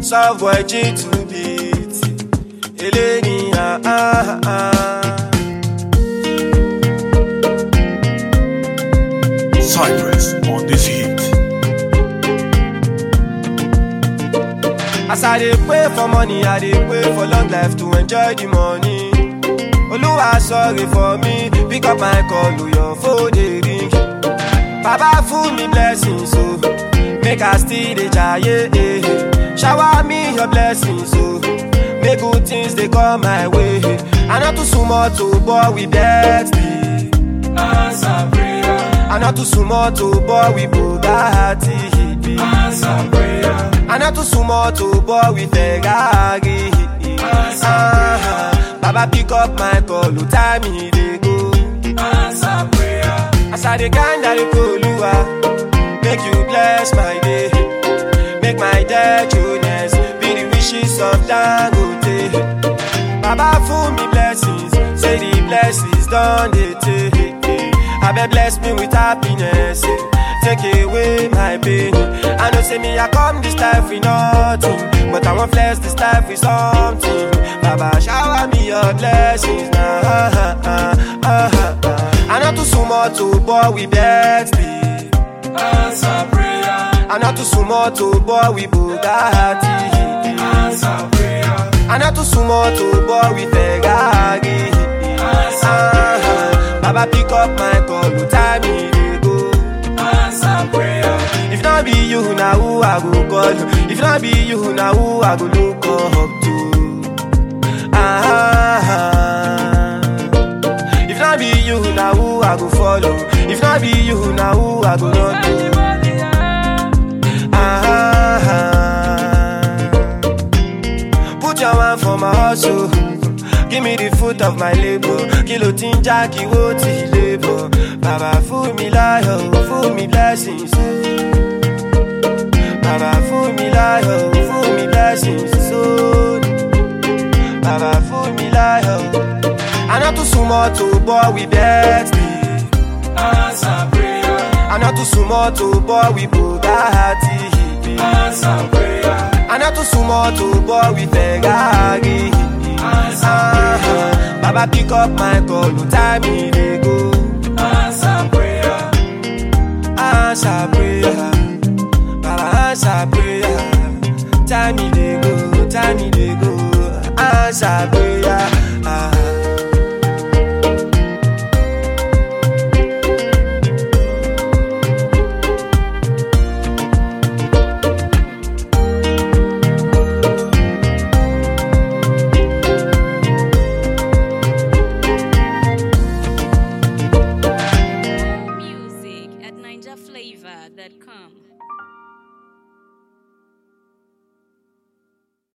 Soft boy G to beat. Eleni, ah, ah, ah. Cypress on this hit. As I dey pray for money, I dey pray for long life to enjoy the money. Oluwa sorry for me, pick up my call, oh, your phone dey ring. Baba full me blessings, so make I still dey jaye. eh. Shower me your blessings, so make good things dey come my way. I not too small to bore with destiny. Answer prayer, I not too small to bore with Bugatti. answer prayer, I not too small to bore with Ferrari. Ah, Baba pick up my call, oh, time he dey go. answer prayer, As I dey grind, I dey Oluwa, make you bless my day, make my day journey be the wishes of Dangote. Baba full me blessings, say the blessings done dey take. Abeg bless me with happiness, eh. take away my pain. I know say me I come this life with nothing, but I wan flex this life with something. Baba shower me your blessings now. Ah, ah, ah, ah. I not too small to bore with Betsy. answer prayer, I not too small to bore with Bugatti. answer prayer, I not too small to bore with Ferrari. Ah, Baba pick up my call, oh, time he dey go. answer prayer, If not be you, now who I go call? If not be you, now who I go look up to? Ah, if not be you, now who I go follow? If not be you, now who I go run to? Ah, put your hand for my hustle. Give me the fruit of my labor. Kilo tinja kiwo ti labor. Baba fool me liar, fool me blessings. Baba fool me liar, fool me blessings. So, Baba fool me liar. I not too small to bore with Betsy. answer prayer, I not too small to bore with Bugatti. answer prayer, I not too small to bore with Ferrari. Ah, Baba pick up my call, no time he dey go. answer prayer, Answer prayer, Baba answer prayer. Time he dey go, time he dey go. Answer prayer. Ah. Music at NinjaFlavor.com.